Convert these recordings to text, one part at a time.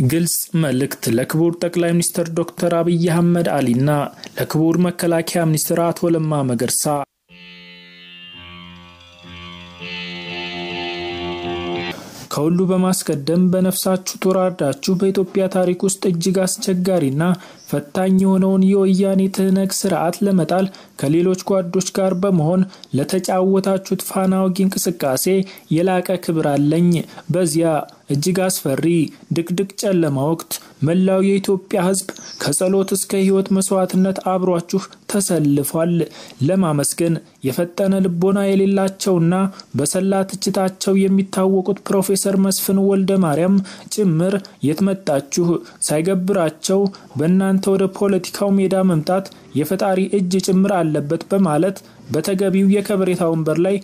ግልጽ መልእክት ለክቡር ጠቅላይ ሚኒስትር ዶክተር አብይ አህመድ አሊና ለክቡር መከላከያ ሚኒስትር አቶ ለማ መገርሳ ከሁሉ በማስቀደም በነፍሳችሁ ተወራርዳችሁ በኢትዮጵያ ታሪክ ውስጥ እጅግ አስቸጋሪና ፈታኝ የሆነውን የወያኔ ትህነግ ስርዓት ለመጣል ከሌሎች ጓዶች ጋር በመሆን ለተጫወታችሁት ፋና ወጊ እንቅስቃሴ የላቀ ክብር አለኝ። በዚያ እጅግ አስፈሪ ድቅድቅ ጨለማ ወቅት መላው የኢትዮጵያ ሕዝብ ከጸሎት እስከ ሕይወት መስዋዕትነት አብሯችሁ ተሰልፏል። ለማመስገን የፈጠነ ልቦና የሌላቸውና በሰላ ትችታቸው የሚታወቁት ፕሮፌሰር መስፍን ወልደ ማርያም ጭምር የትመጣችሁ ሳይገብራቸው በእናንተ ወደ ፖለቲካው ሜዳ መምጣት የፈጣሪ እጅ ጭምር አለበት በማለት በተገቢው የከበሬታ ወንበር ላይ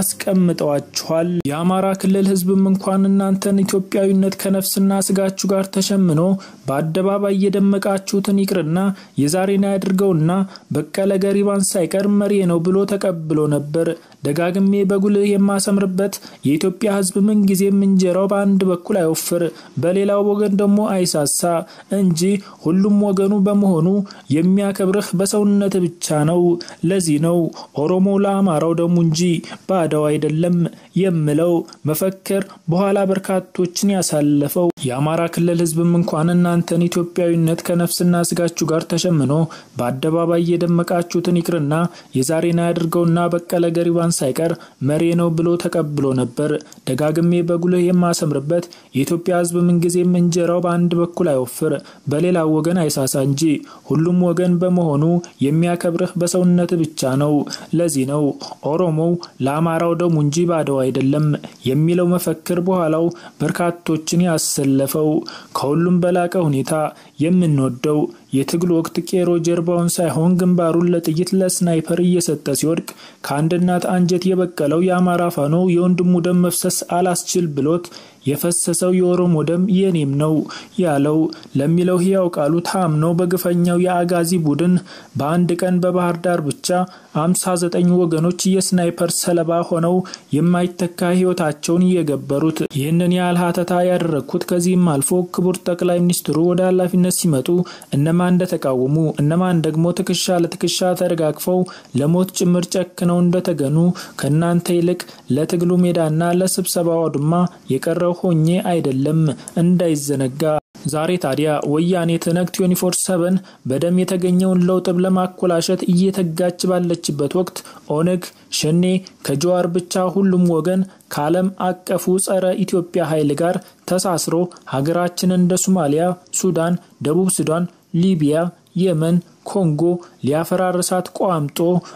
አስቀምጠዋችኋል። የአማራ ክልል ህዝብም እንኳን እናንተን ኢትዮጵያዊነት ከነፍስና ስጋችሁ ጋር ተሸምኖ በአደባባይ የደመቃችሁትን ይቅርና የዛሬን ያድርገውና በቀለ ገሪባን ሳይቀር መሪ ነው ብሎ ተቀብሎ ነበር። ደጋግሜ በጉልህ የማሰምርበት የኢትዮጵያ ህዝብ ምንጊዜም እንጀራው በአንድ በኩል አይወፍር፣ በሌላው ወገን ደግሞ አይሳሳ እንጂ ሁሉም ወገኑ በመሆኑ የሚያከብርህ በሰውነት ብቻ ነው። ለዚህ ነው ኦሮሞ ለአማራው ደሙ እንጂ ባዳው አይደለም የምለው መፈክር በኋላ በርካቶችን ያሳለፈው። የአማራ ክልል ህዝብም እንኳን እናንተን ኢትዮጵያዊነት ከነፍስና ስጋችሁ ጋር ተሸምኖ በአደባባይ የደመቃችሁትን ይቅርና የዛሬን አያድርገውና በቀለ ገሪባን ሳይቀር መሪ ነው ብሎ ተቀብሎ ነበር። ደጋግሜ በጉልህ የማሰምርበት የኢትዮጵያ ህዝብ ምንጊዜም እንጀራው በአንድ በኩል አይወፍር፣ በሌላው ወገን አይሳሳ እንጂ ሁሉም ወገን በመሆኑ የሚያከብርህ በሰውነት ብቻ ነው። ለዚህ ነው ኦሮሞው ለአማራው ደሙ እንጂ ባደው አይደለም የሚለው መፈክር በኋላው በርካቶችን ያሰለፈው። ከሁሉም በላቀ ሁኔታ የምንወደው የትግል ወቅት ቄሮ ጀርባውን ሳይሆን ግንባሩን ለጥይት ለስናይፐር እየሰጠ ሲወድቅ ከአንድ እናት አንጀት የበቀለው የአማራ ፋኖ የወንድሙ ደም መፍሰስ አላስችል ብሎት የፈሰሰው የኦሮሞ ደም የኔም ነው ያለው ለሚለው ሕያው ቃሉ ታምኖ በግፈኛው የአጋዚ ቡድን በአንድ ቀን በባህር ዳር ብቻ አምሳ ዘጠኝ ወገኖች የስናይፐር ሰለባ ሆነው የማይተካ ሕይወታቸውን እየገበሩት። ይህንን ያህል ሀተታ ያደረግኩት ከዚህም አልፎ ክቡር ጠቅላይ ሚኒስትሩ ወደ ኃላፊነት ሲመጡ እነማን እንደተቃወሙ እነማን ደግሞ ትከሻ ለትከሻ ተደጋግፈው ለሞት ጭምር ጨክነው እንደተገኑ ከእናንተ ይልቅ ለትግሉ ሜዳና ለስብሰባው አውድማ የቀረው ሆኜ አይደለም እንዳይዘነጋ። ዛሬ ታዲያ ወያኔ ትነግ 24/7 በደም የተገኘውን ለውጥ ለማኮላሸት እየተጋች ባለችበት ወቅት ኦነግ ሸኔ ከጀዋር ብቻ ሁሉም ወገን ከዓለም አቀፉ ጸረ ኢትዮጵያ ኃይል ጋር ተሳስሮ ሀገራችን እንደ ሶማሊያ፣ ሱዳን፣ ደቡብ ሱዳን፣ ሊቢያ፣ የመን ኮንጎ ሊያፈራርሳት ቋምጦ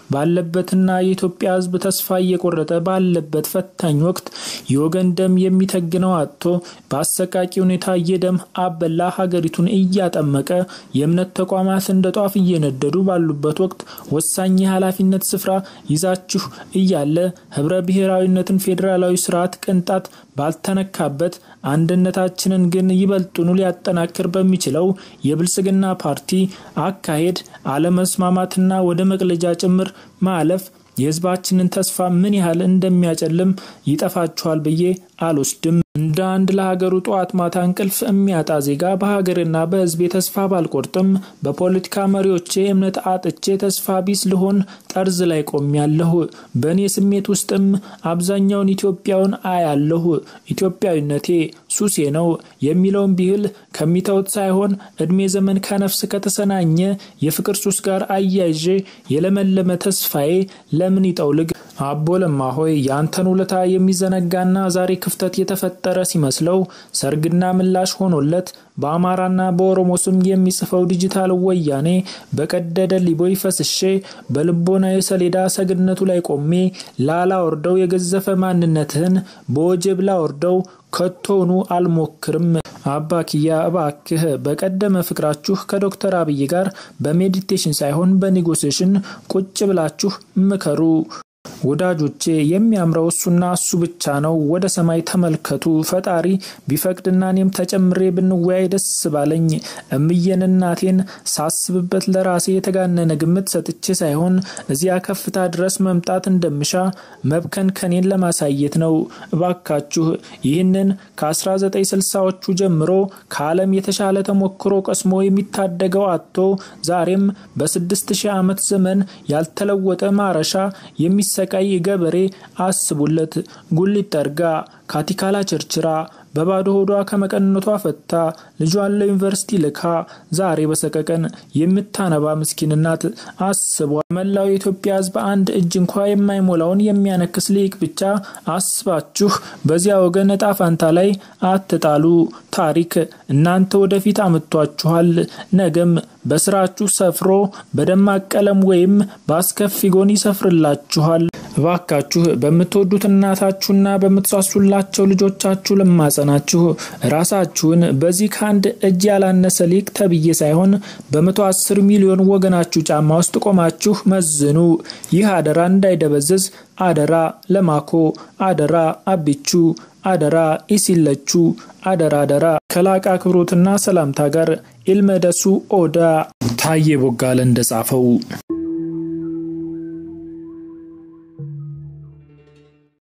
ባለበትና የኢትዮጵያ ሕዝብ ተስፋ እየቆረጠ ባለበት ፈታኝ ወቅት የወገን ደም የሚተግነው አጥቶ በአሰቃቂ ሁኔታ የደም አበላ ሀገሪቱን እያጠመቀ የእምነት ተቋማት እንደ ጧፍ እየነደዱ ባሉበት ወቅት ወሳኝ የኃላፊነት ስፍራ ይዛችሁ እያለ ህብረ ብሔራዊነትን ፌዴራላዊ ስርዓት ቅንጣት ባልተነካበት አንድነታችንን ግን ይበልጡኑ ሊያጠናክር በሚችለው የብልጽግና ፓርቲ አካሄድ አለመስማማትና ወደ መቅለጃ ጭምር ማለፍ የህዝባችንን ተስፋ ምን ያህል እንደሚያጨልም ይጠፋችኋል ብዬ አልወስድም። እንደ አንድ ለሀገሩ ጠዋት ማታ እንቅልፍ የሚያጣ ዜጋ በሀገርና በህዝቤ ተስፋ ባልቆርጥም በፖለቲካ መሪዎቼ እምነት አጥቼ ተስፋ ቢስ ልሆን ጠርዝ ላይ ቆሜያለሁ። በእኔ ስሜት ውስጥም አብዛኛውን ኢትዮጵያውን አያለሁ። ኢትዮጵያዊነቴ ሱሴ ነው የሚለውን ቢህል ከሚተውት ሳይሆን እድሜ ዘመን ከነፍስ ከተሰናኘ የፍቅር ሱስ ጋር አያይዤ የለመለመ ተስፋዬ ለምን ይጠውልግ? አቦ ለማ ሆይ ያንተን ውለታ የሚዘነጋና ዛሬ ክፍተት የተፈጠረ ሲመስለው ሰርግና ምላሽ ሆኖለት በአማራና በኦሮሞ ስም የሚጽፈው ዲጂታል ወያኔ በቀደደ ሊቦይ ፈስሼ በልቦና የሰሌዳ ሰግነቱ ላይ ቆሜ ላላወርደው የገዘፈ ማንነትህን በወጀብ ላወርደው ከቶኑ አልሞክርም። አባ ኪያ እባክህ በቀደመ ፍቅራችሁ ከዶክተር አብይ ጋር በሜዲቴሽን ሳይሆን በኔጎሲዬሽን ቁጭ ብላችሁ ምከሩ። ወዳጆቼ የሚያምረው እሱና እሱ ብቻ ነው። ወደ ሰማይ ተመልከቱ። ፈጣሪ ቢፈቅድና እኔም ተጨምሬ ብንወያይ ደስ ባለኝ። እምዬን እናቴን ሳስብበት ለራሴ የተጋነነ ግምት ሰጥቼ ሳይሆን እዚያ ከፍታ ድረስ መምጣት እንደምሻ መብከንከኔን ለማሳየት ነው። እባካችሁ ይህንን ከ1960ዎቹ ጀምሮ ከዓለም የተሻለ ተሞክሮ ቀስሞ የሚታደገው አጥቶ ዛሬም በስድስት ሺህ ዓመት ዘመን ያልተለወጠ ማረሻ የሚሰቃይ ገበሬ አስቡለት። ጉሊት ጠርጋ ካቲካላ ቸርችራ በባዶ ሆዷ ከመቀነቷ ፈታ ልጇን ለዩኒቨርሲቲ ልካ ዛሬ በሰቀቀን የምታነባ ምስኪን ናት። አስቧ መላው የኢትዮጵያ ሕዝብ አንድ እጅ እንኳ የማይሞላውን የሚያነክስ ሊቅ ብቻ አስባችሁ በዚያ ወገን እጣ ፋንታ ላይ አትጣሉ። ታሪክ እናንተ ወደፊት አምጥቷችኋል። ነገም በስራችሁ ሰፍሮ በደማቅ ቀለም ወይም በአስከፊ ጎን ይሰፍርላችኋል። እባካችሁ በምትወዱት እናታችሁና በምትሳሱላቸው ልጆቻችሁ ልማጸናችሁ ራሳችሁን በዚህ ከአንድ እጅ ያላነሰ ሊቅ ተብዬ ሳይሆን በመቶ አስር ሚሊዮን ወገናችሁ ጫማ ውስጥ ቆማችሁ መዝኑ። ይህ አደራ እንዳይደበዝዝ አደራ ለማኮ፣ አደራ አቢቹ፣ አደራ ኢሲለቹ፣ አደራ አደራ ከላቃ አክብሮትና ሰላምታ ጋር ኢልመደሱ ኦዳ ታዬ ቦጋለ እንደጻፈው